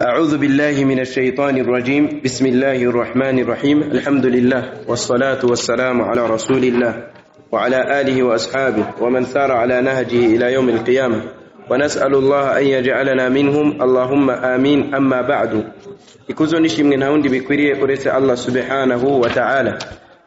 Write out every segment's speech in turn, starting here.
أعوذ بالله من الشيطان الرجيم بسم الله الرحمن الرحيم الحمد لله والصلاة والسلام على رسول الله وعلى آله وأصحابه ومن سار على نهجه إلى يوم القيامة ونسأل الله أن يجعلنا منهم اللهم آمين أما بعد ikuzo nishimwe nta wundi bikwiriye uretse allah subhanahu wa ta'ala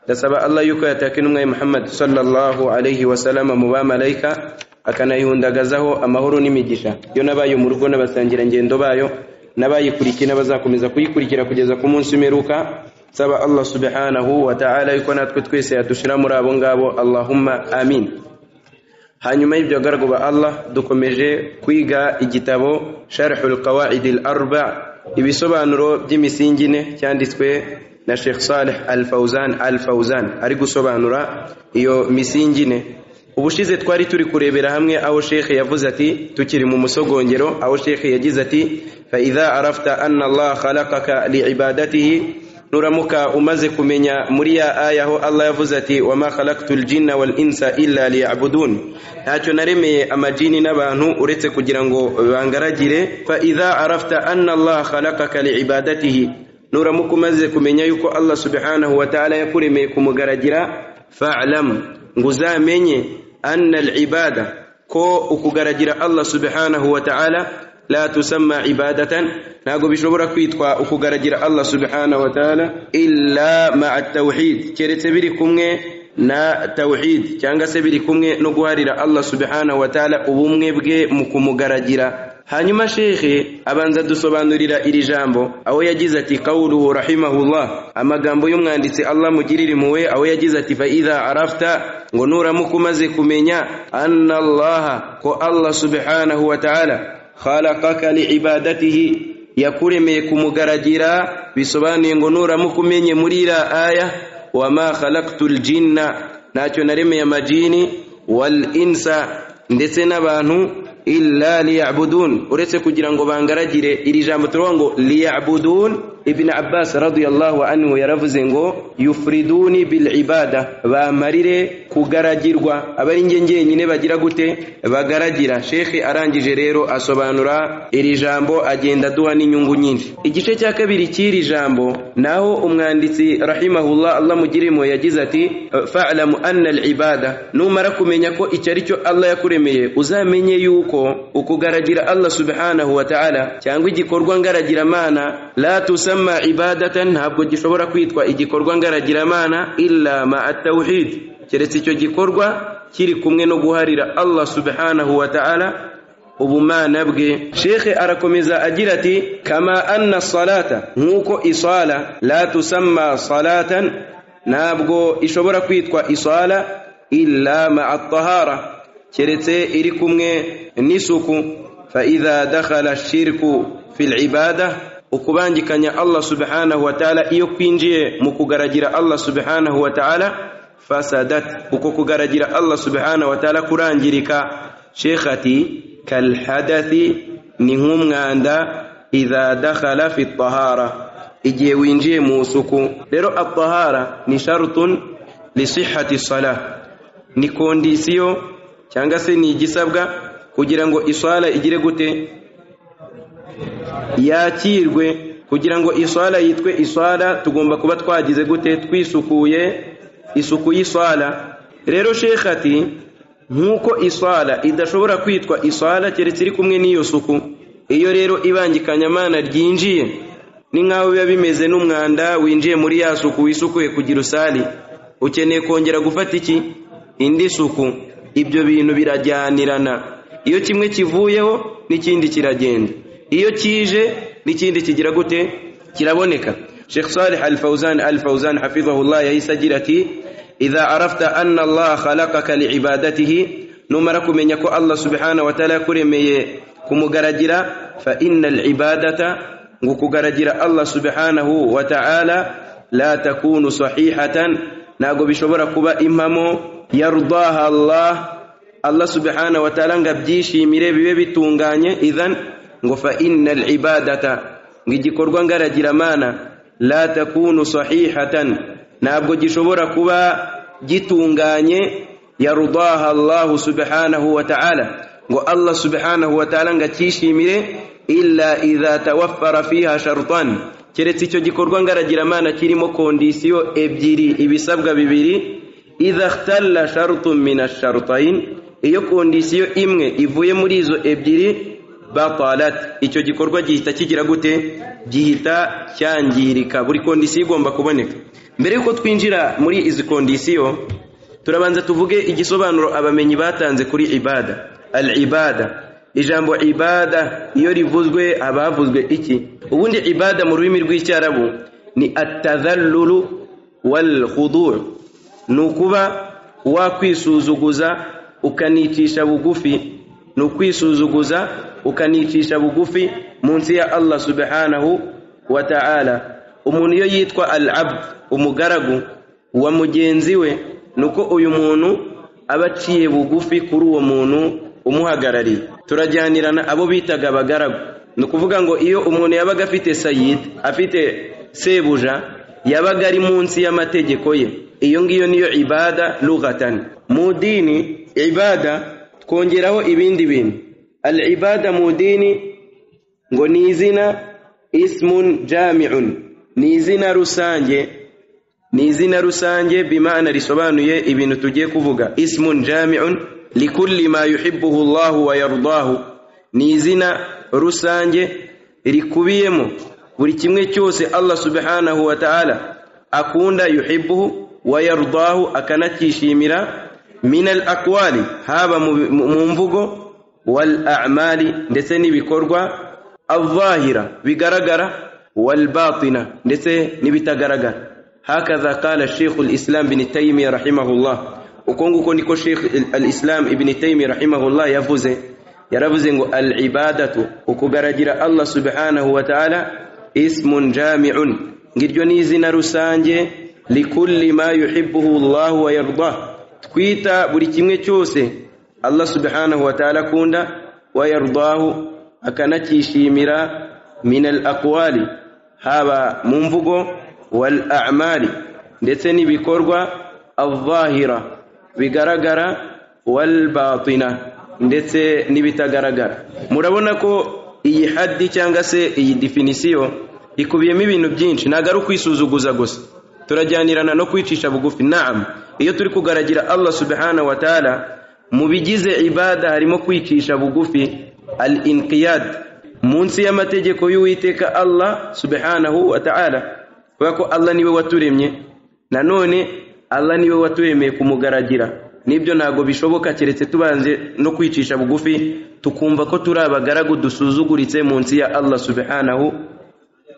ndasaba allah yuko yataka intumwa ya muhammad sallallahu alaihi wasallama mu bamalayika akanayihundagazaho amahoro n'imigisha yo n'abayo mu rugo n'abasangira ngendo bayo n'abayikurikiye n'abazakomeza kuyikurikira kugeza ku munsi umeruka nsaba allah subhanahu wa ta'ala yuko natwe twese yadushira muri abo ngabo allahumma amin hanyuma y'ibyo gargo ba allah dukomeje kwiga igitabo sharhul qawaidi al arba ibisobanuro by'imisingi ine cyanditswe na Sheikh Saleh Al Fauzan Al Fauzan ari gusobanura iyo misingi ine ubushize twari turi kurebera hamwe aho Sheikh yavuze ati tukiri mu musogongero aho Sheikh yagize ati fa idha arafta anna Allah khalaqaka liibadatihi nuramuka umaze kumenya muri ya aya aho Allah yavuze ati wa ma khalaqtul jinna wal insa illa liya'budun ntacyo naremeye amajini n'abantu uretse kugira ngo bangaragire fa idha arafta anna Allah khalaqaka liibadatihi nuramuka umaze kumenya yuko Allah subhanahu wa ta'ala yakuremeye kumugaragira fa'lam ngo uzamenye anna al-ibada ko ukugaragira Allah subhanahu wa ta'ala la tusamma ibadatan ntabwo bishobora kwitwa ukugaragira Allah subhanahu wa ta'ala illa ma'a tawhid keretse biri kumwe na tawhid cyangwa se biri kumwe no guharira Allah subhanahu wa ta'ala ubumwe bwe mu kumugaragira hanyuma shekhe abanza dusobanurira iri jambo aho yagize ati qawluhu rahimahullah amagambo y'umwanditsi Allah mugirire impuwe aho yagize ati fa idha arafta ngo nuramuka umaze kumenya anna Allah ko Allah subhanahu wa ta'ala khalaqaka liibadatihi yakuremeye kumugaragira bisobanuye ngo nuramuka umenye muri iriya aya wama khalaqtul jinna ntacyo naremeye amajini wal insa ndetse n'abantu illa liyabudun uretse kugira ngo bangaragire iri jambo turavuga ngo liyabudun ibn abbas radiyallahu anhu yaravuze ngo yufriduni bil ibada bamarire kugaragirwa abari nge ngenyine bagira gute bagaragira shekhe arangije rero asobanura iri jambo agenda duha n'inyungu nyinshi igice cya kabiri cy'iri jambo naho umwanditsi rahimahullah allah mugirimo yagize ati fa'lamu anna al ibada numara kumenya ko icyo ari cyo allah yakuremeye uzamenye yuko ukugaragira allah subhanahu wa ta'ala cyangwa igikorwa ngaragiramana la tusa tusamma ibadatan ntabwo gishobora kwitwa igikorwa ngaragiramana illa ma'a tawhid keretse icyo gikorwa kiri kumwe no guharira Allah subhanahu wa ta'ala ubumana bwe shekhe arakomeza agira ati kama anna salata nk'uko isala la tusamma salatan ntabwo ishobora kwitwa isala illa ma'a tahara keretse iri kumwe n'isuku fa idha dakhala shirku fil ibadah ukubangikanya Allah subhanahu wa ta'ala iyo kwinjiye mu kugaragira Allah subhanahu wa ta'ala fasadat uko kugaragira Allah subhanahu wa ta'ala kurangirika sheikh ati kal hadathi ni nk'umwanda idha dakhala fi tahara igihe winjiye mu suku rero at-tahara ni shartun li sihhati salah ni kondisiyo cyangwa se ni igisabwa kugira ngo isala igire gute yakirwe kugira ngo iswala yitwe iswala tugomba kuba twagize gute twisukuye isuku y'iswala rero shekh ati nk'uko iswala idashobora kwitwa iswala keretse iri kumwe n'iyo suku iyo rero ibangikanyamana ryinjiye ni nk'aho biba bimeze n'umwanda winjiye muri ya suku wisukuye kugira usali ukeneye kongera gufata iki indi suku ibyo bintu birajyanirana iyo kimwe kivuyeho n'ikindi kiragenda iyo kije n'ikindi kigira gute kiraboneka Sheikh Salih Al-Fawzan Al-Fawzan hafizahullah yahise agira ati idha arafta anna Allah khalaqaka liibadatihi numara kumenya ko Allah subhanahu wa ta'ala yakuremeye kumugaragira fa innal ibadata ngo kugaragira Allah subhanahu wa ta'ala la takunu sahihatan nago bishobora kuba impamo yardaha Allah Allah subhanahu wa ta'ala ngabyishimire bibe bitunganye idhan ngo fa innal ibadata ngo igikorwa ngaragiramana la takunu sahihatan ntabwo gishobora kuba gitunganye yarudaha Allah subhanahu wa ta'ala ngo Allah subhanahu wa ta'ala ngacyishimire illa idha tawaffara fiha sharutan keretse icyo gikorwa ngaragiramana kirimo kondisiyo ebyiri ibisabwa bibiri idha ikhtalla sharutun min asharutayn iyo kondisiyo imwe ivuye muri izo ebyiri batalat icyo gikorwa gihita kigira gute gihita cyangirika buri kondisiyo igomba kuboneka mbere yuko twinjira muri izi kondisiyo turabanza tuvuge igisobanuro abamenyi batanze kuri ibada al ibada ijambo ibada iyo rivuzwe haba havuzwe iki ubundi ibada mu rurimi rw'icyarabu ni atadhallulu wal khudu' ni ukuba wakwisuzuguza ukanicisha bugufi ni ukwisuzuguza ukanicisha bugufi munsi ya Allah subhanahu wa ta'ala umuntu iyo yitwa al-abd umugaragu wa mugenzi we nuko uyu muntu aba aciye bugufi kuri uwo muntu umuhagarariye turajyanirana abo bitaga abagaragu ni ukuvuga ngo iyo umuntu yabaga afite sayid afite sebuja yabaga ari munsi y'amategeko ye iyo ngiyo niyo ibada lughatani mu dini ibada twongeraho ibindi bintu al ibada mu dini ngo ni izina ismun jami'un ni izina rusange ni izina rusange bimana risobanuye ibintu tugiye kuvuga ismun jami'un likulli ma yuhibbuhu Allahu wa yardahu ni izina rusange rikubiyemo buri kimwe cyose Allah subhanahu wa ta'ala akunda yuhibbuhu wa yardahu akanakishimira min al aqwali haba mu mvugo wal a'mali ndetse n'ibikorwa al-zahira bigaragara wal batina ndetse n'ibitagaragara hakaza qala Sheikh al-Islam bin Taymiyyah rahimahullah uko nguko niko Sheikh al-Islam Ibn Taymiyyah rahimahullah yavuze yaravuze ngo al-ibadatu ukugaragira Allah subhanahu wa ta'ala ismun jami'un ngiryo ni izina rusange likulli ma yuhibbuhu Allah wa yardah twita buri kimwe cyose Allah subhanahu wa ta'ala kunda wa yardahu akanakishimira min al-aqwali haba mu mvugo wal a'mali ndetse n'ibikorwa al-zahira bigaragara walbatina ndetse n'ibitagaragara murabona ko iyi hadi cyangwa se iyi definisiyo ikubiyemo ibintu byinshi ntabwo ari ukwisuzuguza gusa turajyanirana no kwicisha bugufi naam iyo turi kugaragira Allah subhanahu wa ta'ala mu bigize ibada harimo kwicisha bugufi al inqiyad munsi y'amategeko y'uwiteka Allah subhanahu wa ta'ala kubera ko Allah niwe waturemye nanone Allah niwe waturemeye kumugaragira nibyo ntago bishoboka keretse tubanze no kwicisha bugufi tukumva ko turi abagaragu dusuzuguritse munsi ya Allah subhanahu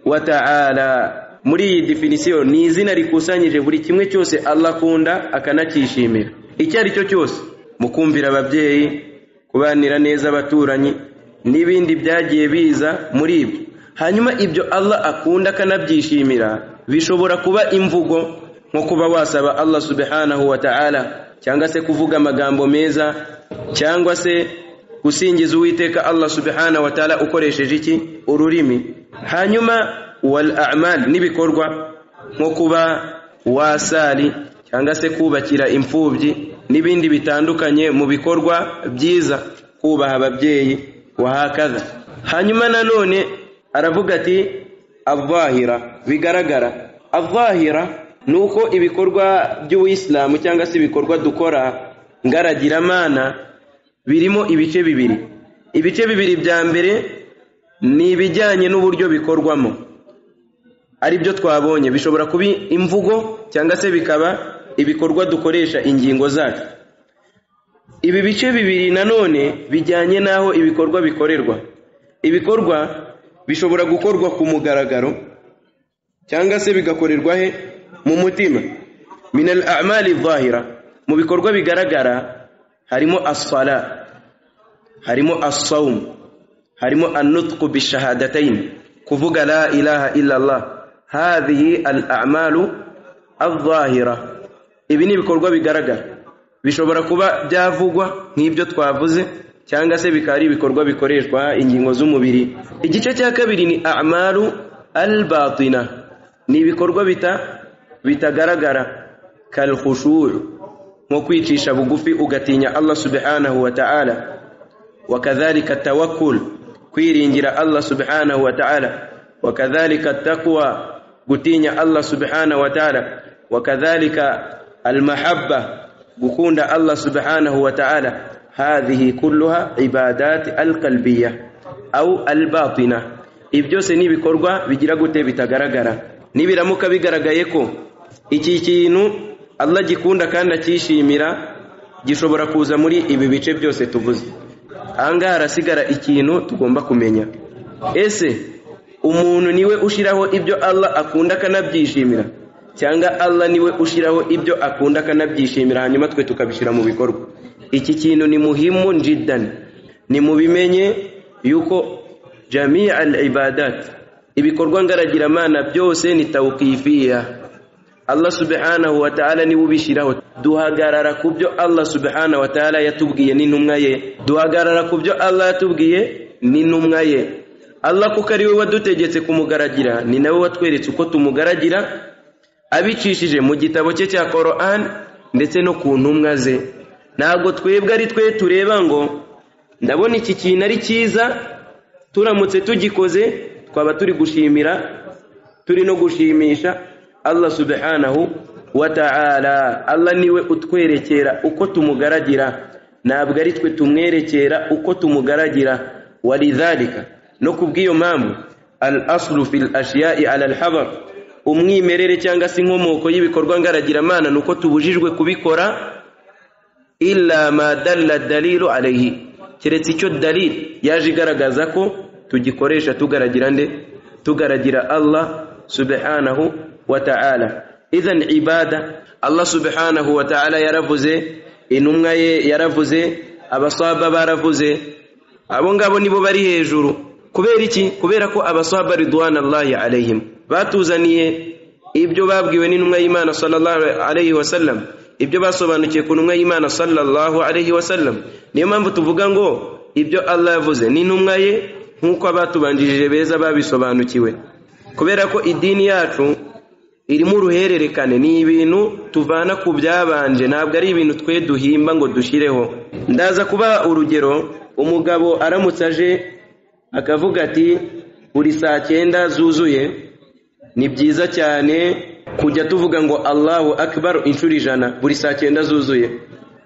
wa ta'ala muri iyi definisiyo ni izina rikusanyije buri kimwe cyose Allah akunda akanakishimira icyo ari cyo cyose mu kumvira ababyeyi kubanira neza abaturanyi n'ibindi byagiye biza muri ibyo hanyuma ibyo Allah akunda akanabyishimira bishobora kuba imvugo nko kuba wasaba Allah subhanahu wa ta'ala cyangwa se kuvuga amagambo meza cyangwa se gusingiza uwiteka Allah subhanahu wa ta'ala ukoresheje iki ururimi hanyuma wal a'mal nibikorwa nko kuba wasali cyangwa se kubakira imfubyi n'ibindi bitandukanye mu bikorwa byiza kubaha ababyeyi wahakaza hanyuma nanone aravuga ati abahira bigaragara abahira nuko ibikorwa by'ubuyisilamu cyangwa se ibikorwa dukora ngaragiramana birimo ibice bibiri ibice bibiri bya mbere ni ibijyanye n'uburyo bikorwamo ari byo twabonye bishobora kuba imvugo cyangwa se bikaba ibikorwa dukoresha ingingo zacu ibi bice bibiri nanone bijyanye n'aho ibikorwa bikorerwa ibikorwa bishobora gukorwa ku mugaragaro cyangwa se bigakorerwa he mu mutima min al-a'mali adh-dhahira mu bikorwa bigaragara harimo as-sala harimo as-sawm harimo an-nutqu bishahadatayn kuvuga la ilaha illa Allah hadhihi al-a'malu adh-dhahira ibi ni ibikorwa bigaragara bishobora kuba byavugwa nk'ibyo twavuze cyangwa se bikaba ari ibikorwa bikoreshwa ingingo z'umubiri igice cya kabiri ni a'malu al-batina ni ibikorwa bita bitagaragara kalkhushu' nko kwicisha bugufi ugatinya Allah subhanahu wa ta'ala wakadhalika tawakkul kwiringira Allah subhanahu wa ta'ala wakadhalika taqwa gutinya Allah subhanahu wa ta'ala wakadhalika almahabba gukunda Allah subhanahu wa ta'ala hadhihi kulluha ibadati alqalbiyah au albatina ibyo byose ni ibikorwa bigira gute bitagaragara nibiramuka bigaragaye ko iki kintu Allah gikunda kandi akishimira gishobora kuza muri ibi bice byose tuvuze ahangaha harasigara ikintu tugomba kumenya ese umuntu niwe ushiraho ibyo Allah akunda akanabyishimira cyangwa Allah niwe ushiraho ibyo akunda akanabyishimira hanyuma twe tukabishyira mu bikorwa iki kintu ni muhimu jiddan ni mubimenye yuko jamii al ibadat ibikorwa ngaragiramana byose ni tawqifia Allah subhanahu wa ta'ala niwe ubishyiraho duhagarara ku byo Allah subhanahu wa ta'ala yatubwiye n'intumwa ye duhagarara ku byo Allah yatubwiye n'intumwa ye Allah kuko ari we wadutegetse kumugaragira ni nawe watweretse uko tumugaragira abicishije mu gitabo cye cya Qur'an ndetse no ku ntumwa ze ntabwo twebwe ari twe tureba ngo ndabona iki kintu ari cyiza turamutse tugikoze twaba turi gushimira turi no gushimisha Allah subhanahu wa ta'ala Allah niwe utwerekera uko tumugaragira ntabwo ari twe tumwerekera uko tumugaragira walidhalika no kubw'iyo mpamvu al aslu fil ashiya'i ala al hadar umwimerere cyangwa se inkomoko y'ibikorwa ngaragiramana nuko tubujijwe kubikora illa ma dalla dalilu alayhi keretse icyo dalil yaje igaragaza ko tugikoresha tugaragira nde tugaragira Allah subhanahu wa ta'ala idhan ibada Allah subhanahu wa ta'ala yaravuze intumwa ye yaravuze abaswaba baravuze abo ngabo nibo bari hejuru kubera iki kubera ko abaswaba ridwanallahi alayhim batuzaniye ibyo babwiwe n'intumwa y'Imana sallallahu alayhi wasallam ibyo basobanukiye ku ntumwa y'Imana sallallahu alayhi wasallam niyo mpamvu tuvuga ngo ibyo Allah yavuze ni ntumwa ye nk'uko abatubanjirije beza babisobanukiwe kubera ko idini yacu irimo uruhererekane ni ibintu tuvana ku byabanje ntabwo ari ibintu twe duhimba ngo dushireho ndaza kuba urugero umugabo aramutse aje akavuga ati buri saa cyenda zuzuye ni byiza cyane kujya tuvuga ngo Allahu akbar inshuro ijana buri saa cyenda zuzuye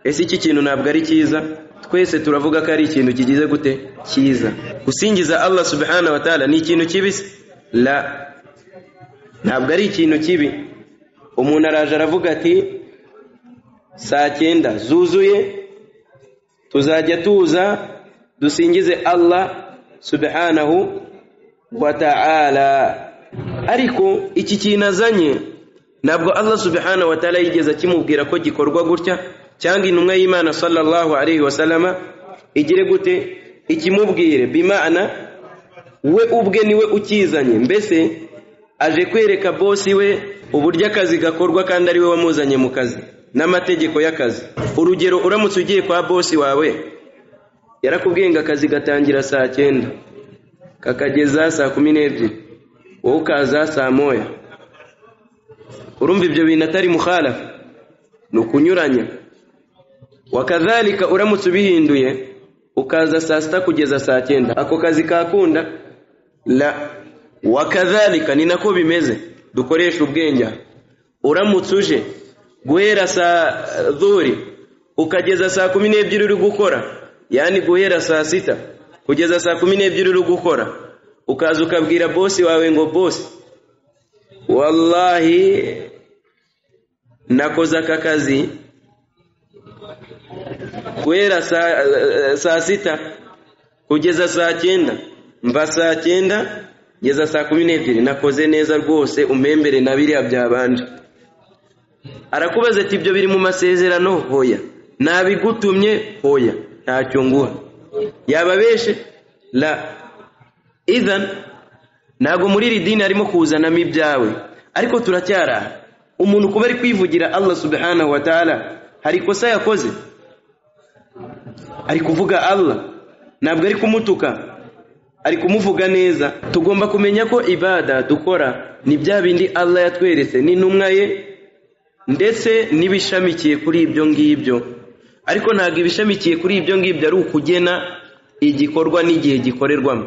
ese iki kintu ntabwo ari cyiza twese turavuga ko ari ikintu kigize gute cyiza gusingiza Allah subhanahu wa ta'ala ni ikintu kibi la ntabwo ari ikintu kibi umuntu araje aravuga ati saa cyenda zuzuye tuzajya tuza dusingize Allah subhanahu wa ta'ala ariko iki kintu azanye ntabwo Allah subhanahu wa ta'ala yigeze akimubwira ko gikorwa gutya cyangwa intumwa y'Imana sallallahu alayhi wasallama igire gute ikimubwire bimana we ubwe niwe ukizanye mbese aje kwereka bosi we uburyo akazi gakorwa kandi ari we wamuzanye mu kazi n'amategeko y'akazi urugero uramutse ugiye kwa bosi wawe yarakubwiye ngo akazi gatangira saa cyenda kakageza saa kumi n'ebyiri wowe ukaza saa moya urumva ibyo bintu atari mukhalafa ni ukunyuranya wakadhalika uramutse ubihinduye ukaza saa sita kugeza saa cyenda ako kazi kakunda la wakadhalika ni nako bimeze dukoresha ubwenge uramutse uje guhera saa dhuri ukageza saa kumi n'ebyiri uri gukora yani guhera saa sita kugeza saa kumi n'ebyiri uri gukora ukaza ukabwira bosi wawe ngo bosi wallahi nakoze aka kazi guhera saa saa sita kugeza saa cyenda mva saa cyenda kugeza saa kumi n'ebyiri nakoze neza rwose umembere na biriya byabanje arakubaza ati ibyo biri mu masezerano hoya nabigutumye hoya ntacyo nguha yababeshe la idhan ntago muri iri dini harimo kuzanamo ibyawe ariko turacyaraha umuntu kuba ari kwivugira Allah subhanahu wa ta'ala hari ikosa yakoze ari kuvuga Allah ntabwo ari kumutuka ari kumuvuga neza tugomba kumenya ko ibada dukora ni bya bindi Allah yatweretse n'intumwa ye ndetse n'ibishamikiye kuri ibyo ngibyo ariko ntabwo ibishamikiye kuri ibyo ngibyo ari ukugena igikorwa n'igihe gikorerwamo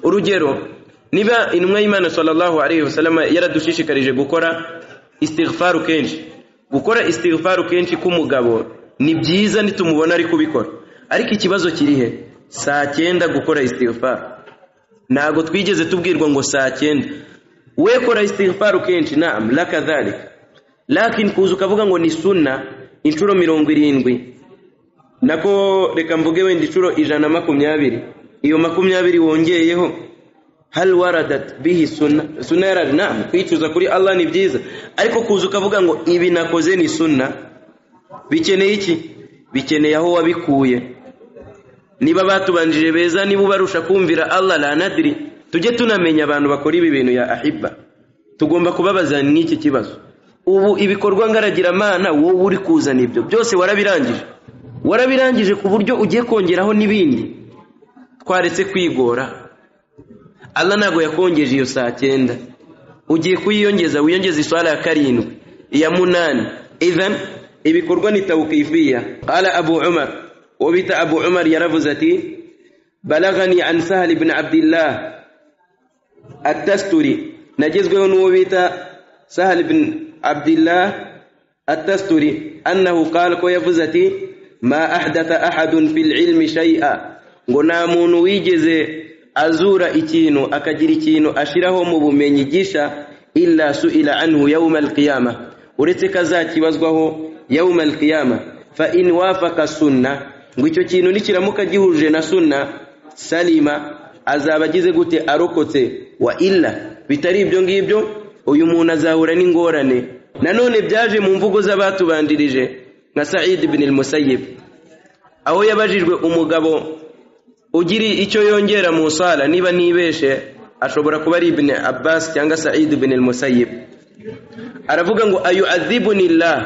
urugero niba intumwa y'imana sallallahu alaihi wasallam yaradushishikarije gukora istighfaru kenshi gukora istighfaru kenshi k'umugabo ni byiza nitumubona ari kubikora ariko ikibazo kiri he saa cyenda gukora istighfaru ntabwo twigeze tubwirwa ngo saa cyenda we kora istighfaru kenshi naam la kadhalika lakini kuza ukavuga ngo ni sunna inshuro mirongo irindwi nako reka mvuge wenda inshuro ijana makumyabiri iyo makumyabiri wongeyeho hal waradat bihi sunna sunna yarari naam kwicuza kuri allah ni byiza ariko kuza ukavuga ngo ibi nakoze ni sunna bikeneye iki bikeneye aho wabikuye niba batubanjije beza niba ubarusha kumvira allah la nadiri tujye tunamenya abantu bakora ibi bintu ya ahiba tugomba kubabaza n'iki kibazo ubu ibikorwa ngaragiramana wowe uri kuzana ibyo byose warabirangije warabirangije ku buryo ugiye kongeraho n'ibindi twaretse kwigora allah ntabwo yakongeje iyo saa cyenda ugiye kuyiyongeza wiyongeze iswara ya karindwi iya munani ivan ibikorwa ni tawukifiya ala abu umar uwo bita abu umar yaravuze ati balagani an sahal ibn abdillah atasturi nagezweho n'uwo bita sahal ibn abdillah atasturi annahu qala ko yavuze ati ma ahdatha ahadun fil ilmi shay'a ngo nta muntu wigeze azura ikintu akagira ikintu ashiraho mu bumenyi gisha illa su'ila anhu yawm alqiyama uretse kazakibazwaho yawm alqiyama fa in wafaka sunna ngo icyo kintu nikiramuka gihuje na sunna salima azaba agize gute arokotse wa illa bitari ibyo ngibyo uyu muntu azahura n'ingorane nanone byaje mu mvugo z'abatubandirije nka Sa'id ibn al-Musayyib aho yabajijwe umugabo ugira icyo yongera mu sala niba nibeshe ashobora kuba ari ibn Abbas cyangwa Sa'id ibn al-Musayyib aravuga ngo ayu'adhibuni Allah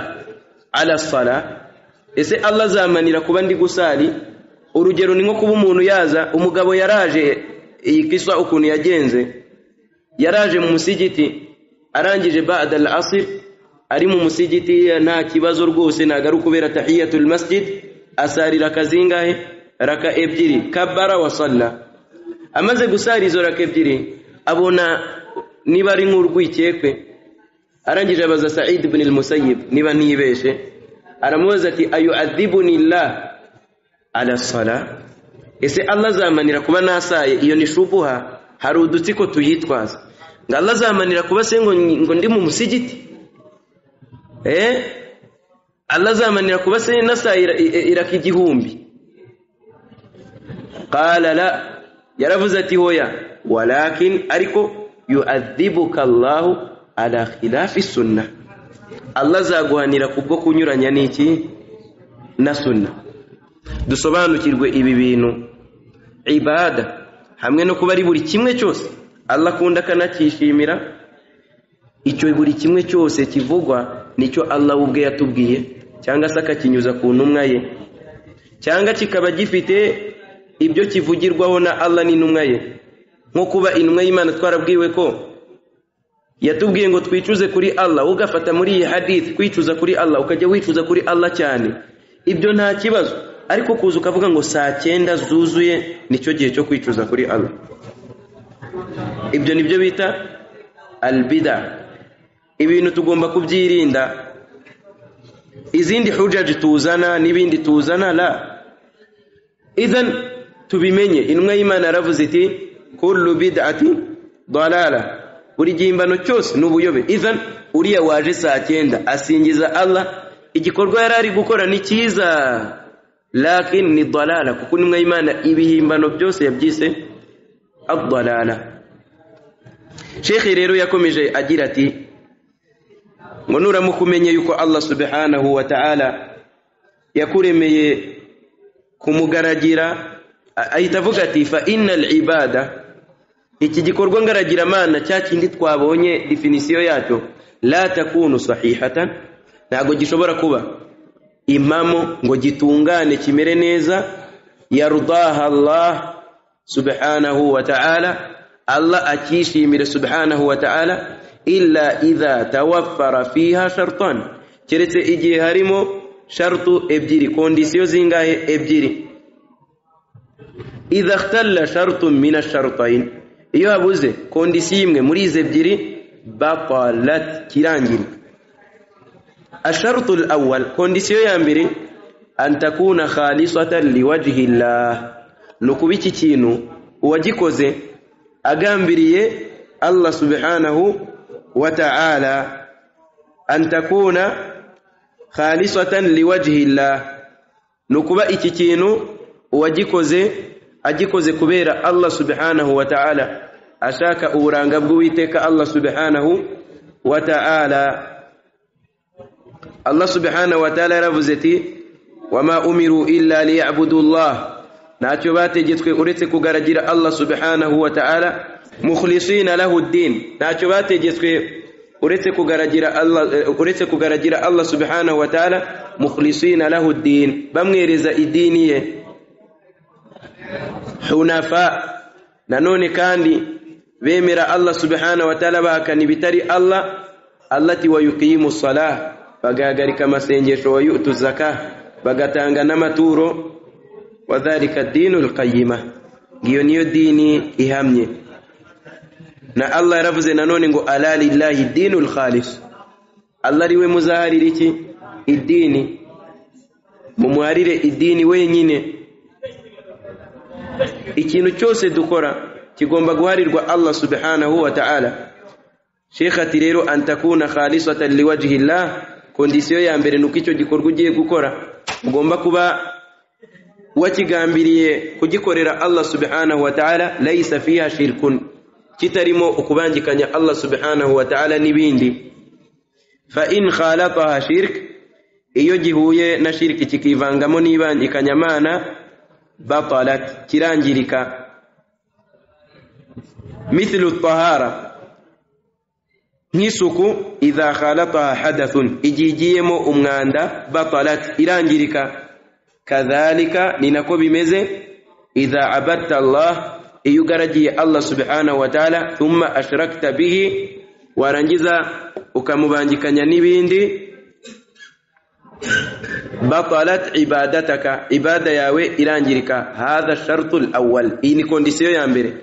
ala sala ese Allah azamanira kuba ndi gusali urugero ni nko kuba umuntu yaza umugabo yaraje iyi kiswa ukuntu yagenze yaraje mu musigiti arangije ba'da al-asr ari mu musigiti nta kibazo rwose nagaruka ubera tahiyatul masjid asarira kazingahe raka ebyiri kabara wa salla amaze gusara izo raka ebyiri abona niba ari nk'urwikekwe arangije abaza Sa'id ibn al-Musayyib niba ntibeshe aramubaza ati ayu'adhibuni Allah ala sala ese Allah azamanira kuba nasaye iyo ni shubuha hari udutsiko tuyitwaza ngo Allah azamanira kuba se ngo ngo ndi mu musigiti eh Allah azamanira kuba se nasaye iraka igihumbi qala la yaravuze ati hoya walakin ariko yu'adhibuka Allah ala khilafi sunnah Allah azaguhanira kubwo kunyuranya n'iki na sunna dusobanukirwe ibi bintu ibada hamwe no kuba ari buri kimwe cyose allah akunda akanacyishimira icyo buri kimwe cyose kivugwa nicyo allah we ubwe yatubwiye cyangwa se akakinyuza ku ntumwa ye cyangwa kikaba gifite ibyo kivugirwaho na allah n'intumwa ye nko kuba intumwa y'imana twarabwiwe ko yatubwiye ngo twicuze kuri allah ugafata muri iyi hadith kwicuza kuri allah ukajya wicuza kuri allah cyane ibyo nta kibazo ariko kuza ukavuga ngo saa cyenda zuzuye nicyo gihe cyo kwicuza kuri allah ibyo ni byo bita albida ibintu tugomba kubyirinda izindi hujaji tuzana n'ibindi tuzana la idan tubimenye intumwa y'imana yaravuze iti kullu bid'ati dalala buri gihimbano cyose ni ubuyobe idan uriya waje saa cyenda asingiza allah igikorwa yari ari gukora ni cyiza lakini ni dalala kuko intumwa y'imana ibihimbano byose yabyise adalala shekhe rero yakomeje agira ati ngo nuramuka umenye yuko allah subhanahu wa ta'ala yakuremeye kumugaragira ahita avuga ati fa innal ibada iki gikorwa ngaragiramana cya kindi twabonye definisiyo yacyo la takunu sahihatan ntabwo gishobora kuba impamo ngo gitungane kimere neza yarudaha allah subhanahu wa ta'ala allah akishimire subhanahu wa ta'ala illa idha tawaffara fiha shartan keretse igihe harimo shartu ebyiri kondisiyo zingahe ebyiri idha ikhtalla shartun min ash-shartayn iyo habuze kondisiyo imwe muri izi ebyiri batalat kirangirika الشرط الأول كونديسيو يامبري أن تكون خالصة لوجه الله نكوبيتي تينو وجيكوزي أغامبري الله سبحانه وتعالى أن تكون خالصة لوجه الله نكوبا إتيتينو وجيكوزي أجيكوزي كبيرة الله سبحانه وتعالى أشاك أورانغا بويتك الله سبحانه وتعالى Allah subhanahu wa ta'ala yaravuze ati wama umiru illa liyabudu Allah ntacyo bategetswe uretse kugaragira Allah subhanahu wa ta'ala mukhlisina lahu din ntacyo bategetswe uretse kugaragira Allah uretse kugaragira Allah subhanahu wa ta'ala mukhlisina lahu din bamwereza idini ye hunafa nanone kandi bemera Allah subhanahu wa ta'ala bahakana ibitari Allah allati wa yuqimu salah bagahagarika amasengesho wa yu'tu zaka bagatanga n'amaturo wa dhalika dinul qayyima ngiyo niyo dini ihamye na Allah yaravuze nanone ngo ala lillahi dinul khalis Allah ariwe muzaharira iki idini mumuharire idini wenyine ikintu cyose dukora kigomba guharirwa Allah subhanahu wa ta'ala Sheikh ati rero antakuna khalisatan liwajhi Allah kondisiyo ya mbere nuko icyo gikorwa ugiye gukora ugomba kuba wakigambiriye kugikorera Allah subhanahu wa ta'ala laysa fiha shirkun kitarimo ukubangikanya Allah subhanahu wa ta'ala n'ibindi fa in khalataha shirk iyo gihuye na shirki kikivangamo n'ibangikanya mana batalat kirangirika mithlu tahara nk'isuku idha khalataha hadathun igihe igiyemo umwanda batalat irangirika kadhalika ni nako bimeze idha abadta allah iyo ugaragiye allah subhanahu wa ta'ala thumma ashrakta bihi warangiza ukamubangikanya n'ibindi batalat ibadataka ibada yawe irangirika hadha shartu lawal iyi ni kondisiyo ya mbere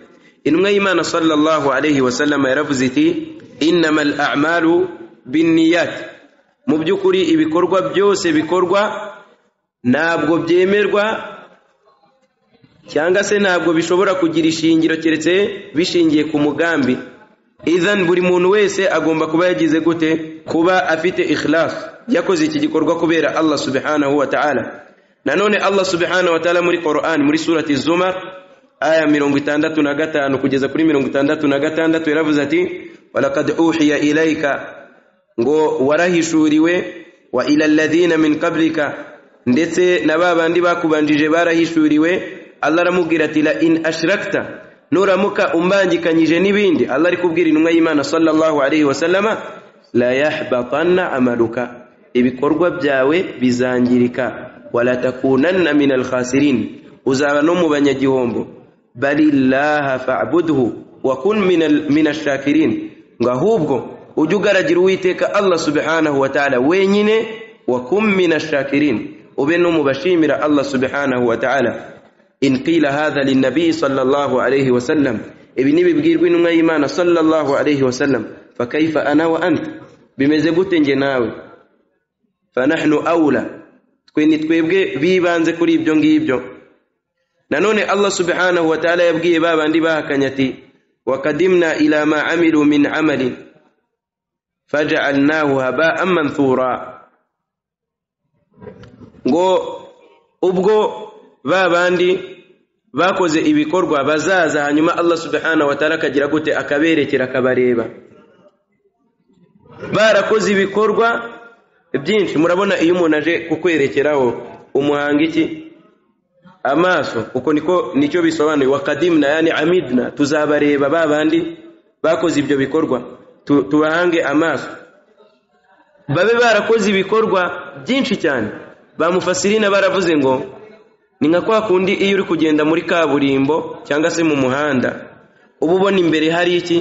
intumwa y'imana sallallahu alayhi wasallama yaravuze iti inama al'amalu binniyat mu by'ukuri ibikorwa byose bikorwa ntabwo byemerwa cyangwa se ntabwo bishobora kugira ishingiro keretse bishingiye ku mugambi idhan buri muntu wese agomba kuba yagize gute kuba afite ikhlas yakoze iki gikorwa kubera Allah subhanahu wa ta'ala nanone Allah subhanahu wa ta'ala muri Qur'an muri surati Zumar aya mirongo itandatu na gatanu kugeza kuri mirongo itandatu na gatandatu yaravuze ati walaqad uhiya ilayka ngo warahishuriwe wa ila alladhina min qablika ndetse na babandi bakubanjije barahishuriwe Allah aramubwira ati la in ashrakta nuramuka umbangikanyije n'ibindi Allah ari kubwira intumwa y'Imana sallallahu alayhi wasallama la yahbatanna amaluka ibikorwa byawe bizangirika wala takunanna min alkhasirin uzaba no mu banyagihombo balillaha fa'budhu wa kun min ashakirin ngo ahubwo ujye ugaragira uwiteka Allah subhanahu wa ta'ala wenyine wa kum min ashakirin ube no mu bashimira Allah subhanahu wa ta'ala in qila hadha linnabi sallallahu alayhi wa sallam ibi nibibwirwa intumwa y'Imana sallallahu alayhi wa sallam fa kayfa ana wa anta bimeze gute nge nawe fa nahnu awla twe ni twebwe bibanze kuri ibyo ngibyo nanone Allah subhanahu wa ta'ala yabwiye babandi bahakanya ati وقدمنا إلى ما عملوا من عمل فجعلناه هباء منثورا ngo ubwo ba bandi bakoze ibikorwa bazaza hanyuma Allah subhanahu wa ta'ala akagira gute akaberekera akabareba barakoze ibikorwa byinshi murabona iyo umuntu aje kukwerekeraho umuhanga iki amaso kuko niko nicyo bisobanuye wakadimna yani amidna tuzabareba ba bandi bakoze ibyo bikorwa tubahange amaso babe barakoze ibikorwa byinshi cyane bamufasirina baravuze ngo ni nka kwa kundi iyo uri kugenda muri kaburimbo cyangwa se mu muhanda uba ubona imbere hari iki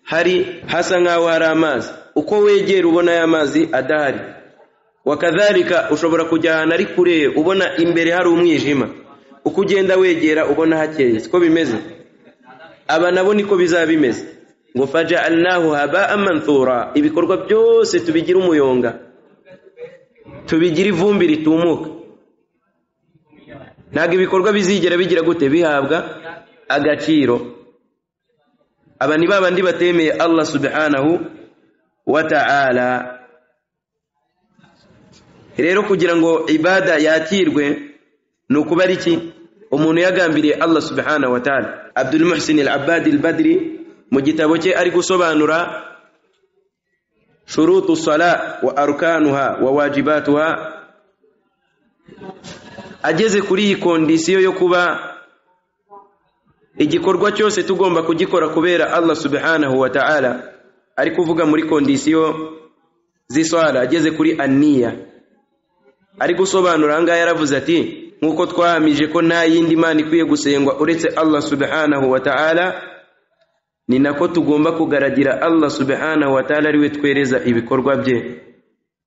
hari hasa nk'aho hari amazi uko wegera ubona ya mazi adahari wakadharika ushobora kujya ahantu ari kure ubona imbere hari umwijima uko ugenda wegera ubona hakeye siko bimeze aba nabo niko bizaba bimeze ngo faja'alnahu haba'an manthura ibikorwa byose tubigira umuyonga tubigira ivumbi ritumuka ntabwo ibikorwa bizigera bigira gute bihabwa agaciro aba ni babandi batemeye allah subhanahu wa ta'ala rero kugira ngo ibada yakirwe ni ukuba ari iki umuntu yagambiriye allah subhanahu wa ta'ala abdul muhsin al abadi al badri mu gitabo cye ari gusobanura shurutu sala wa arkanuha wa wajibatuha ageze kuri iyi kondisiyo yo kuba igikorwa cyose tugomba kugikora kubera allah subhanahu wa ta'ala ari kuvuga muri kondisiyo z'iswara ageze kuri aniya ari gusobanura ahangaha yaravuze ati nk'uko twahamije ko nta yindi mana ikwiye gusengwa uretse allah subhanahu wa ta'ala ni nako tugomba kugaragira allah subhanahu wa ta'ala ariwe twereza ibikorwa bye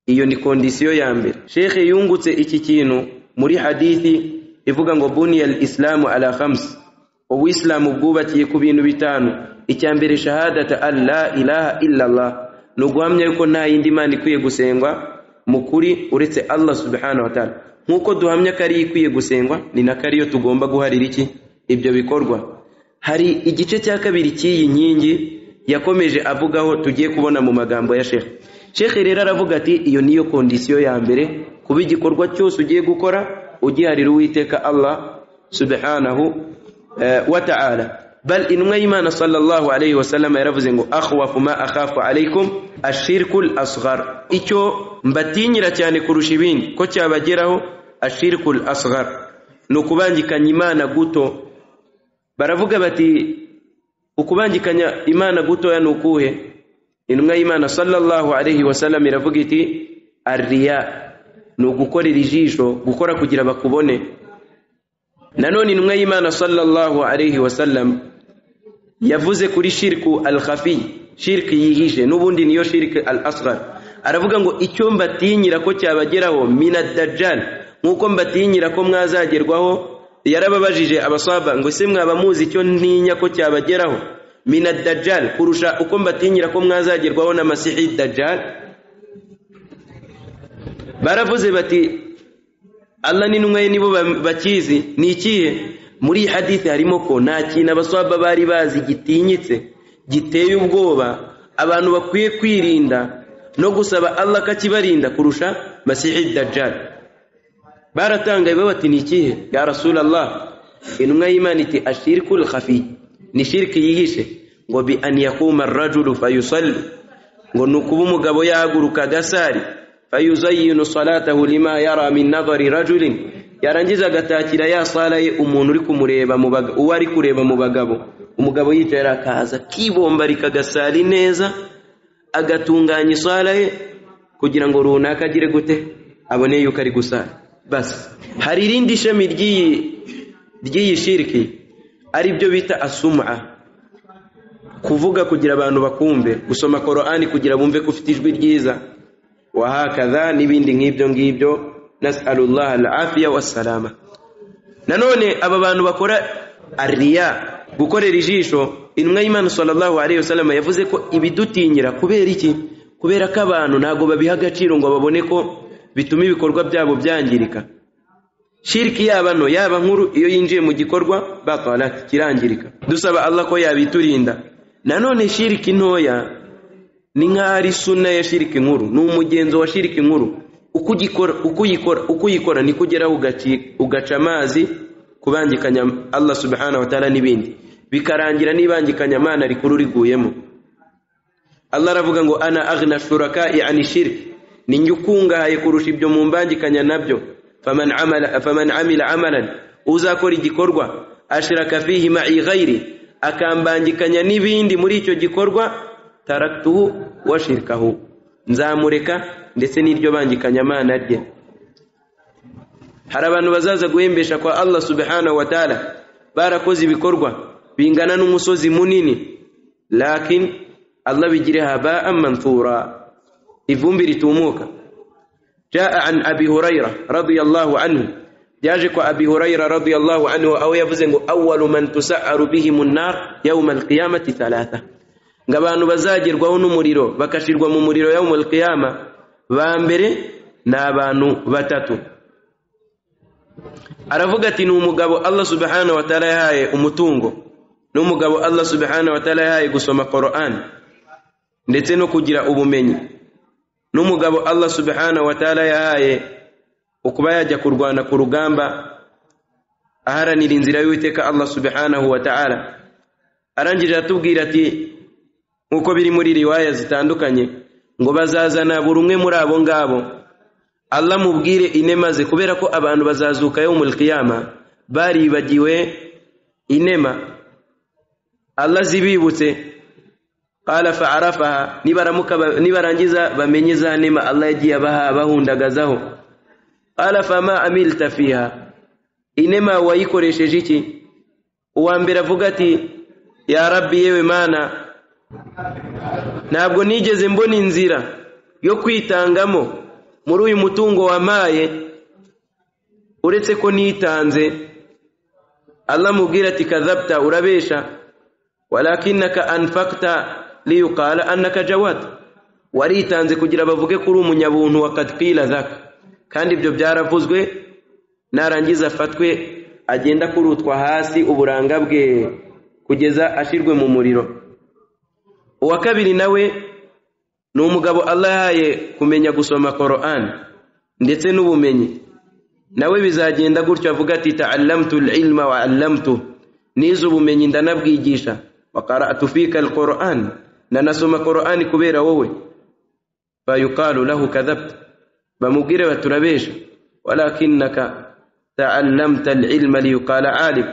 iyo ni kondisiyo ya mbere shekhe yungutse iki kintu muri hadithi ivuga ngo buniya isilamu ala khamsi ubuyisilamu bwubakiye ku bintu bitanu icya mbere shahadata an la ilaha illallah ni uguhamya yuko nta yindi mana ikwiye gusengwa mu kuri uretse allah subhanahu wa ta'ala nk'uko duhamya ko ariyo ikwiye gusengwa ni nako ariyo tugomba guharira iki ibyo bikorwa hari igice cya kabiri cy'iyi nkingi yakomeje avugaho tugiye kubona mu magambo ya shekhe shekhe rero aravuga ati iyo niyo kondisiyo ya mbere kuba igikorwa cyose ugiye gukora ugiharira uwiteka allah subhanahu eh, wa ta'ala bal intumwa y'imana sallallahu alayhi wasallam yaravuze ngo akhwafu ma akhafu alaykum ashirkul asghar icyo mbatinyira cyane kurusha ibindi ko cyabageraho ashirkul asghar ni ukubangikanya imana guto baravuga bati ukubangikanya imana gutoya ni ukuhe intumwa y'imana sallallahu alayhi wasallam iravuga iti arriya ni ugukorera ijisho gukora kugira bakubone nanone intumwa y'imana sallallahu alayhi wasallam yavuze kuri shirku al khafi shirki yihishe n'ubundi niyo shirki al asghar aravuga ngo icyo mbatinyira ko cyabageraho minad dajjal nk'uko mbatinyira ko mwazagerwaho yarababajije abasaba ngo ese mwaba muzi icyo ntinya ko cyabageraho mina dajjal kurusha uko mbatinyira ko mwazagerwaho na masihi dajjal baravuze bati allah n'intumwa ye nibo bakizi ni ikihe muri hadithi harimo ko nta kintu abasaba bari bazi gitinyitse giteye ubwoba abantu bakwiye kwirinda no gusaba allah akakibarinda kurusha masihi dajjal baratangaye bati ni ikihe ya rasulallah intumwa y'imana iti ashirikul khafi ni shiriki yihishe ngo bi an yakuma rajulu fayusalli ngo ni ukuba umugabo yahaguruka agasari fayuzayinu salatahu lima yara min nadhari rajulin yarangiza agatakira ya sala ye umuntu uri kumureba uwo ari kureba mu bagabo umugabo yicara akaza kibombarika agasari neza agatunganya isala ye kugira ngo runaka agire gute abone yuko ari gusara basi hari irindi shami ry'iyi shiriki ari byo bita asuma kuvuga kugira abantu bakumve gusoma korani kugira bumve ko ufite ijwi ryiza wahakaza n'ibindi nk'ibyo ngibyo nasalullah alafiya wasalama nanone aba bantu bakora ariya gukorera ijisho intumwa y'imana sallallahu alayhi wasallam yavuze ko ibidutinyira kubera iki kubera ko abantu ntabwo babiha agaciro ngo babone ko bituma ibikorwa byabo byangirika shiriki yaba nto yaba nkuru iyo yinjiye mu gikorwa batwara kirangirika dusaba allah ko yabiturinda nanone shiriki ntoya ni nk'aho ari suna ya shiriki nkuru ni umugenzo wa shiriki nkuru uko ugikora uko uyikora uko uyikora niko ugeraho ugaca amazi kubangikanya allah subhanahu wa ta'ala n'ibindi bikarangira n'ibangikanya amana rikuru riguyemo allah aravuga ngo ana aghna shuraka yani shiriki ni njye ukungahaye kurusha ibyo mu mbangikanya nabyo faman amila amalan uzakora igikorwa ashiraka fihi ma'i ghairi akambangikanya n'ibindi muri icyo gikorwa taraktuhu washirikahu nzamureka ndetse n'iryo bangikanya mana rye hari abantu bazaza guhembesha kwa allah subhanahu wa ta'ala barakoze ibikorwa bingana n'umusozi munini lakin allah bigire haba'an manthura ivumbi ritumuka jaa an abi huraira radiyallahu anhu byaje kwa abi hurayra radiyallahu anhu aho yavuze ngo awalu man tusaharu bihimu nnar yauma alqiyamati thalatha ngo abantu bazagerwaho n'umuriro bagashirwa mu muriro yauma alqiyama ba mbere ni abantu batatu aravuga ati ni umugabo allah subhanahu wa ta'ala yahaye umutungo ni umugabo allah subhanahu wa ta'ala yahaye gusoma qur'an ndetse no kugira ubumenyi ni umugabo allah subhanahu wa ta'ala yahaye ukuba yajya kurwana ku rugamba aharanira inzira y'uwiteka allah subhanahu wa ta'ala arangije atubwira ati nk'uko biri muri riwaya zitandukanye ngo bazazana buri umwe muri abo ngabo Allah mubwire inema ze kubera ko abantu bazazuka yo mu qiyama baribagiwe inema Allah zibibutse qala fa'arafaha nibaramuka nibarangiza bamenye za nema Allah yagiye abaha bahundagazaho qala fama amilta fiha inema wayikoresheje iki uwa mbere avuga ati ya rabbi yewe mana ntabwo nigeze mbona inzira yo kwitangamo muri uyu mutungo wamaye uretse ko nitanze Allah mubwira ati kadhabta urabesha walakinaka anfaqta liyuqala annaka jawad waritanze kugira bavuge ko uri umunyabuntu wa kadqila zaka kandi ibyo byaravuzwe narangiza afatwe agenda kurutwa hasi uburanga bwe kugeza ashirwe mu muriro uwa kabiri nawe ni umugabo Allah yahaye kumenya gusoma Qur'an ndetse n'ubumenyi nawe bizagenda gutyo avuga ati ta'allamtu al-ilma wa 'allamtu nize ubumenyi ndanabwigisha wa qara'tu fika al-Qur'an nanasoma Qur'an kubera wowe fayuqalu lahu kadhabta bamubwire baturabesha walakinaka ta'allamta al-ilma liyuqala 'alim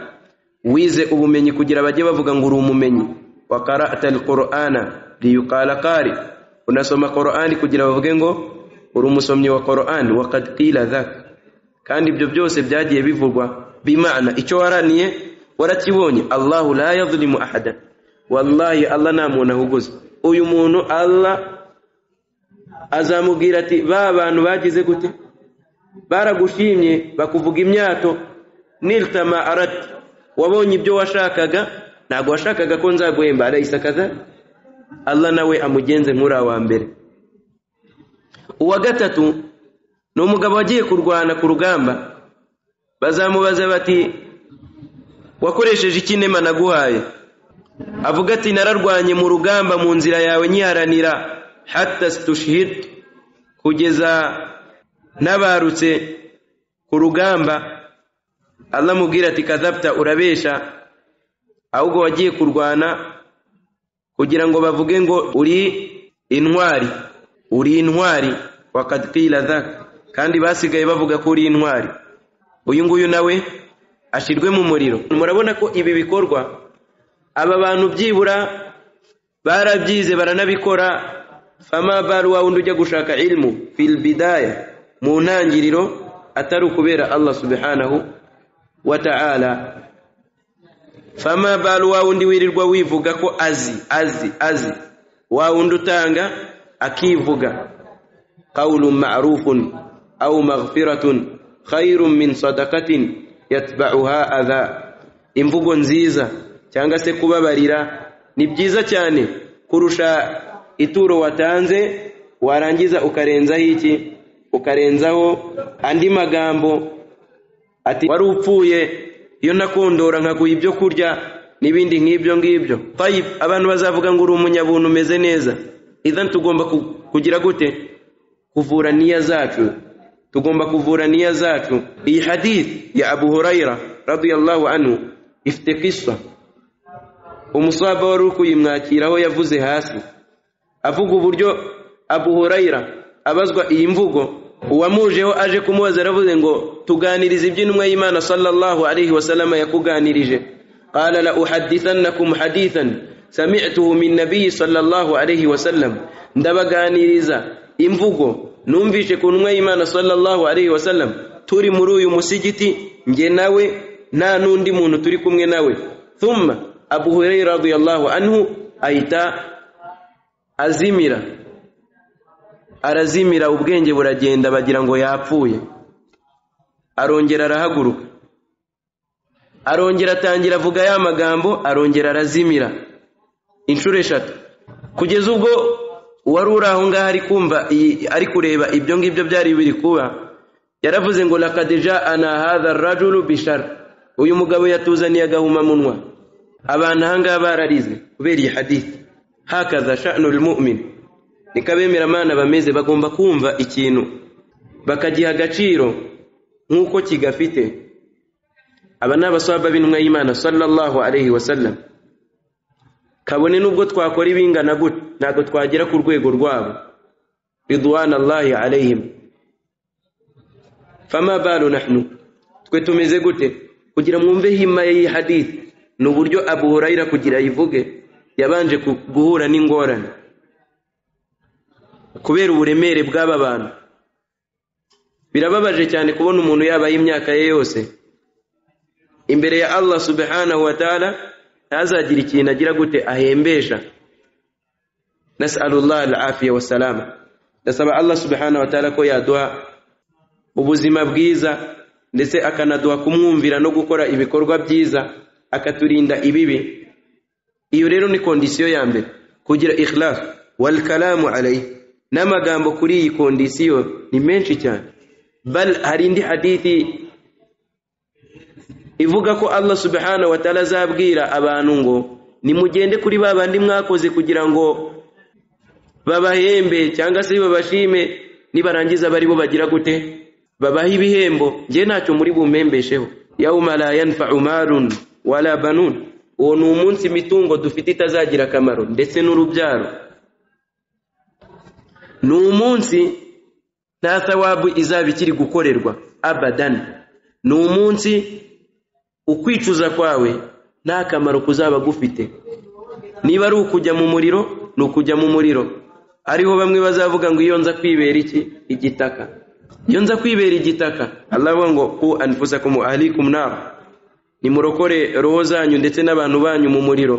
wize ubumenyi kugira bajye bavuga ngo uri umumenyi wa qara'ta al-Qur'ana liyuqala qari' unasoma Qur'ani kugira bavuge ngo uri umusomyi wa Qur'an waqad qila dhak kandi ibyo byose byagiye bivugwa bimana icyo waraniye warakibonye Allahu la yadhlimu ahada wallahi Allah nta muntu ahuguza uyu muntu Allah azamubwira ati ba bantu bagize gute baragushimye bakuvuga imyato niltama arat wabonye ibyo washakaga ntabwo washakaga ko nzaguhemba arayisa kadhari Allah nawe amugenze nk'uri wa mbere uwa gatatu ni umugabo wagiye kurwana ku rugamba bazamubaza bati wakoresheje iki nema naguhaye avuga ati nararwanye mu rugamba mu nzira yawe nyiharanira hatta stushhid kugeza nabarutse ku rugamba Allah mubwira ati kadhabta urabesha ahubwo wagiye kurwana kugira ngo bavuge ngo uri intwari uri intwari wakatwira dhaka kandi basigaye bavuga ko uri intwari uyu nguyu nawe ashirwe mu muriro murabona ko ibi bikorwa aba bantu byibura barabyize baranabikora fama baru wa wundi ujya gushaka ilmu fil bidaya mu ntangiriro atari ukubera Allah subhanahu wa ta'ala fama balu wa wundi wirirwa wivuga ko azi azi azi wa wundi utanga akivuga qawlun ma'rufun aw maghfiratun khairun min sadaqatin yatba'uha adha imvugo nziza cyangwa se kubabarira ni byiza cyane kurusha ituro watanze warangiza ukarenzaho iki ukarenzaho andi magambo ati wari upfuye iyo nakondora nkaguha ibyo kurya n'ibindi nk'ibyo ngibyo tayib abantu bazavuga ngo uri umunyabuntu umeze neza idan tugomba kugira gute kuvura niya zacu tugomba kuvura niya zacu iyi hadith ya abu hurayra radiyallahu anhu ifite kisa umusaba wari uri kuyimwakiraho yavuze hasi avuga uburyo abu hurayra abazwa iyi mvugo uwamujeho aje kumubaza aravuze ngo tuganirize ibyo intumwa y'imana sallallahu alaihi wasallam yakuganirije qala la uhaddithannakum hadithan sami'tuhu min nabiyyi sallallahu alaihi wasallam ndabaganiriza imvugo numvishe ku ntumwa y'imana sallallahu alaihi wasallam turi muri uyu musigiti nge nawe nta n'undi muntu turi kumwe nawe thumma abu hurayra radiyallahu anhu ahita azimira arazimira ubwenge buragenda bagira ngo yapfuye arongera arahaguruka arongera atangira avuga ya magambo arongera arazimira inshuro eshatu kugeza ubwo uwari uri aho ngaho ari kumva iyi- ari kureba ibyo ngibyo byari biri kuba yaravuze ngo lakadeja ana hadha rajulu bishar uyu mugabo yatuzaniye agahumamunwa abantu aha ngaha bararize kubera iyi hadithi hakaza sha'nul mu'min niko abemeramana bameze bagomba kumva ikintu bakagiha agaciro nk'uko kigafite aba ni abaswaba b'intumwa y'imana sallallahu alayhi wa sallam kabone n'ubwo twakora ibingana gutya ntabwo twagera ku rwego rwabo ridwana allahi alayhim fama balu nahnu twe tumeze gute kugira mwumve himaya y'iyi hadithi ni uburyo abu hurayira kugira ayivuge yabanje ku- guhura n'ingorane kubera uburemere bw'aba bantu birababaje cyane kubona umuntu yabaye imyaka ye yose imbere ya Allah subhanahu wa ta'ala ntazagire ikintu agira gute ahembesha nas'alullah al-afiya wa salama ndasaba Allah subhanahu wa ta'ala ko yaduha ubuzima bwiza ndetse akanaduha kumwumvira no gukora ibikorwa byiza akaturinda ibibi iyo rero ni kondisiyo ya mbere kugira ikhlas wal kalamu alayhi n'amagambo kuri iyi kondisiyo ni menshi cyane bal hari indi hadithi ivuga ko Allah subhanahu wa ta'ala azabwira abantu ngo nimugende kuri ba bandi mwakoze kugira ngo babahembe cyangwa se babashime nibarangiza bari bo bagira gute babaha ibihembo njye ntacyo muri bumpembesheho yauma la yanfa'u malun wala banun uwo ni umunsi imitungo dufite itazagira akamaro ndetse n'urubyaro ni umunsi nta thawabu izaba ikiri gukorerwa abadan ni umunsi ukwicuza kwawe nta kamaro kuzaba gufite niba ari ukujya mu muriro ni ukujya mu muriro ariho bamwe bazavuga ngo iyo nza kwibera iki igitaka iyo nza kwibera igitaka Allah avuga ngo ku anfusakum wa ahlikum nar nimurokore roho zanyu ndetse n'abantu banyu mu muriro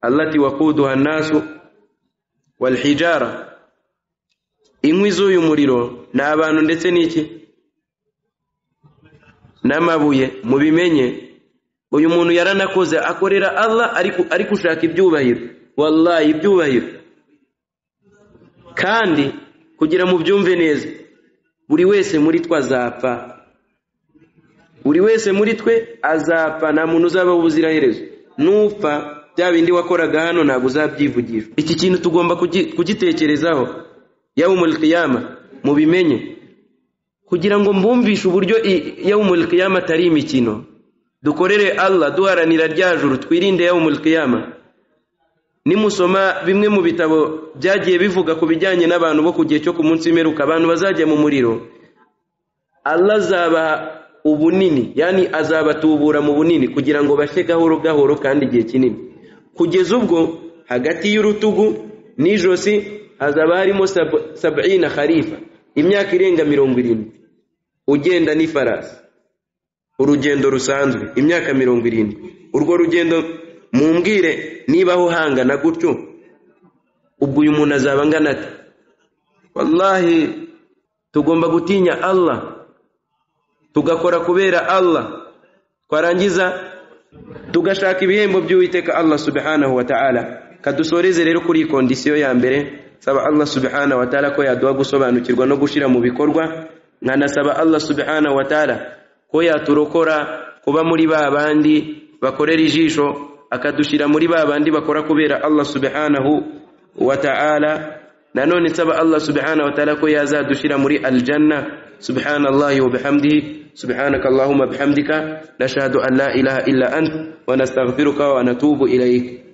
Allah ati waquduha nasu wal hijara inkwi z'uyu muriro ni abantu ndetse n'iki n'amabuye mubimenye uyu muntu yaranakoze akorera Allah ariko ari gushaka ibyubahiro wallahi ibyubahiro kandi kugira mu byumve neza buri wese muri twe azapfa buri wese muri twe azapfa nta muntu uzaba ubuziraherezo nupfa bya bindi wakoraga hano ntabwo uzabyivugisha iki kintu tugomba kugi- kugitekerezaho yawmul qiyama mubimenye kugira ngo mbumvishe uburyo i- yawmul qiyama atari imikino dukorere Allah duharanira rya juru twirinde yawmul qiyama nimusoma bimwe mu bitabo byagiye bivuga ku bijyanye n'abantu bo ku gihe cyo ku munsi w'imperuka abantu bazajya mu muriro Allah azabaha ubunini yani azabatubura mu bunini kugira ngo bashye gahoro gahoro kandi igihe kinini kugeza ubwo hagati y'urutugu n'ijosi hazaba harimo sabu- sab'ina kharifa imyaka irenga mirongo irindwi ugenda n'ifarasi urugendo rusanzwe imyaka mirongo irindwi urwo rugendo mumbwire nibaho hangana gutyo ubwo uyu muntu azaba angana ate wallahi tugomba gutinya allah tugakora kubera allah twarangiza tugashaka ibihembo by'uwiteka allah subhanahu wa ta'ala kadusoreze rero kuri iyi kondisiyo ya mbere saba allah subhanahu wa ta'ala ko yaduha gusobanukirwa no gushyira mu bikorwa nkanasaba allah subhanahu wa ta'ala ko yaturokora kuba muri ba bandi bakorera ijisho akadushyira muri ba bandi bakora kubera allah subhanahu wa ta'ala nanone nsaba allah subhanahu wa ta'ala ko yazadushira muri aljanna subhanallahi wa bihamdihi subhanaka allahumma bihamdika nashhadu an la ilaha illa ant wa nastaghfiruka wa natubu ilayk